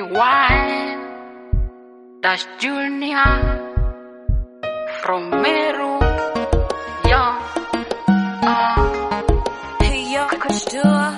wine. That's Junior from Meru. Yeah. Uh, Hey yo, Kujua.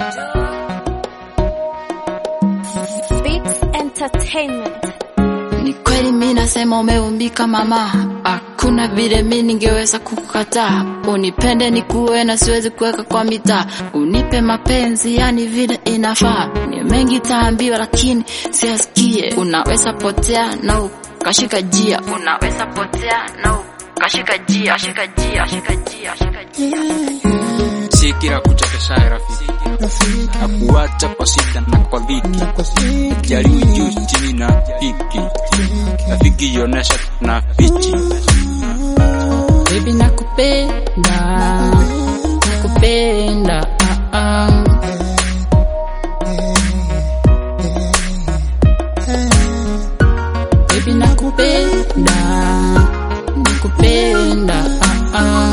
Beats Entertainment. ni kweli mi nasema umeumbika mama, hakuna vile mi ningeweza kukukataa. Unipende nikuwe na siwezi kuweka kwa mitaa, unipe mapenzi yani vile inafaa. Ni mengi taambiwa lakini siasikie. Unaweza potea na ukashika jia, unaweza potea na ukashika jia, shika jia, shika jia, shika jia. si kila kuchekeshaye rafiki akuacha kwa shida na kwa dhiki jaribu juu chini na hiki rafiki yonesha na fichi Baby nakupenda, nakupenda, ah, ah. Baby nakupenda, nakupenda, ah, ah.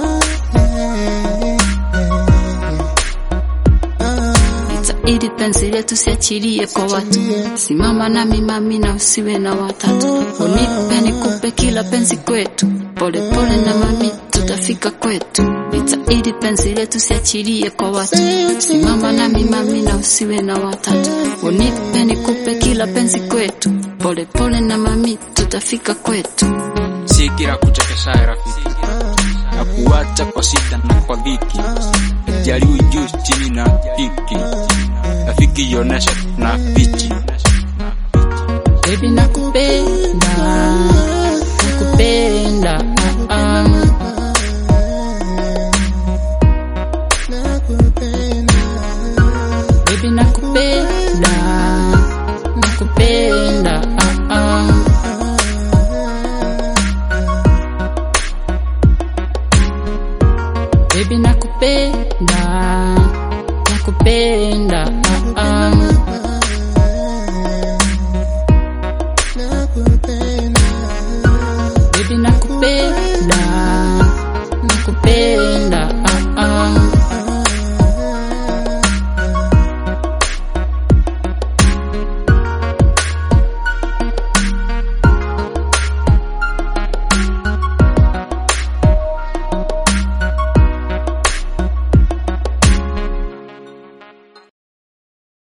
Itaidi penzi letu siachilie kwa watu, simama nami mami na usiwe na watatu, unipe nikupe kila penzi kwetu, pole pole na mami tutafika kwetu. Itaidi penzi letu siachilie kwa watu, simama nami mami na usiwe na watatu, unipe nikupe kila penzi kwetu, pole pole na mami tutafika kwetu. si kila kuchekeshaye rafiki akuacha kwa shida na kwa dhiki jaribu juu chini na hiki rafiki yonesha na fichi Baby nakupenda, nakupenda,